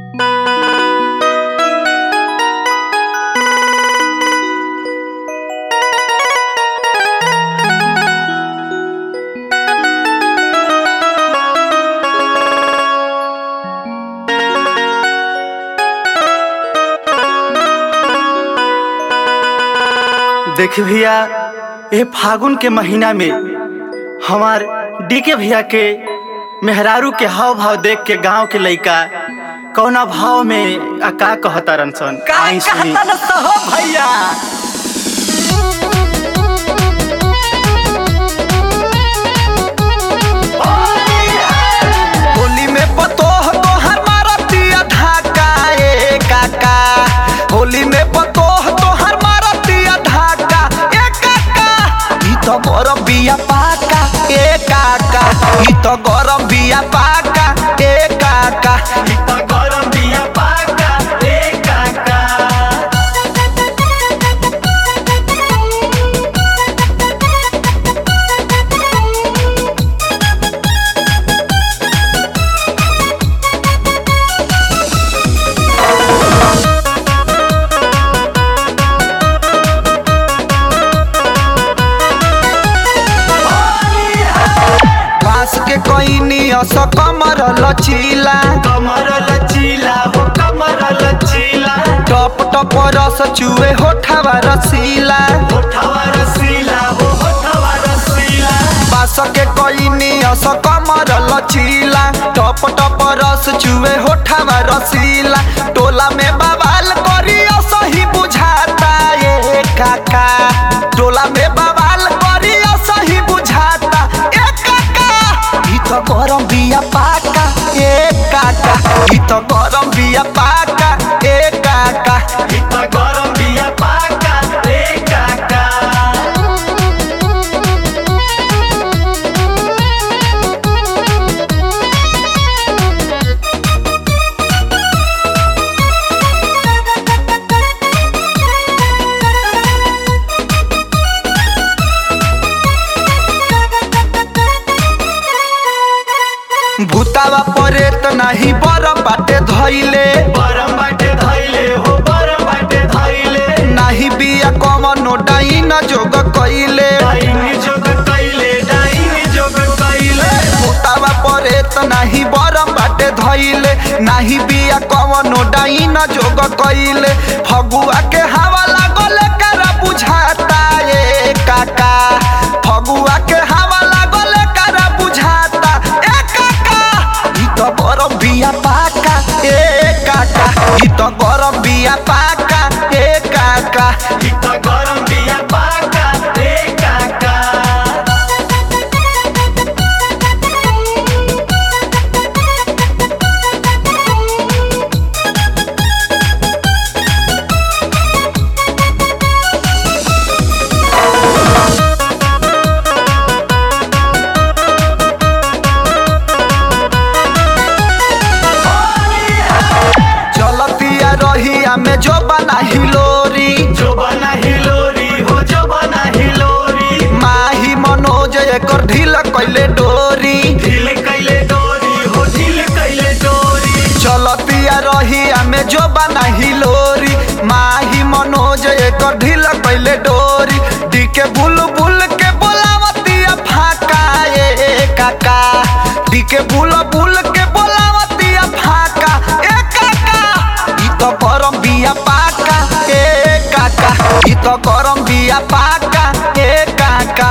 देख भैया ये फागुन के महीना में हमार डीके भैया के मेहरारू के हाव भाव देख के गांव के लइका कौना भाव में आ का कहता रनसन का आई सुनी कहता न सहो भैया होली में पतोह तोहर मारतिया धाका ए काका होली में पतोह तोहर मारतिया धाका ए काका ई तो गरम बिया पाका ए काका ई तो गरम बिया पाका ए काका ई तो गरम बिया पाका ए काका बांस के कोइनी अस कमर लचीला कमर लचीला हो कमर लचीला टप टप रस चुए होठवा रसीला होठवा रसीला हो होठवा रसीला बांस के कोइनी अस कमर लचीला टप टप रस चुए होठवा रसीला टोला में बवाल करी असही बुझाता ये काका टोला में बवाल करी असही बुझाता ए काका ई तो गरम बिया पाका ए काका ई तो गरम बिया पाका ए काका ई तो गरम बिया पाका रे काका भूतावा परे त नाही बरम बाटे धइले बरम बाटे धइले हो बरम बाटे धइले नाही बिया कमनो डाइन जोग कइले डाइनी जोग कइले डाइनी जोग कइले भूतावा परे त नाही बरम बाटे धइले नाही बिया कमनो डाइन जोग कइले फगुआ के हवा लागल करा बुझाता ए काका फगुआ के हवा लागल करा बुझाता ए काका ई तो गरम बिया पाका ए काका ई तो गरम बिया पाका ए काका ई तो गरम बिया पाका रे काका चलतिया रहिया में जो बना हिलोरी जो बना हिलोरी हो जो बना हिलोरी माही मनोज एकर ढील कैले डोरी ढील कइले डोरी हो ढील कइले डोरी चलतिया रहिया में जो बना हिलोरी माही मनोज एकर ढील कैले डोरी डीके बुल बुल के बोलावतिया फाका ए काका डीके बुल बुल के बोलावतिया फाका ए काका ई तो गरम बिया पाका ए काका ई तो गरम बिया पाका ए काका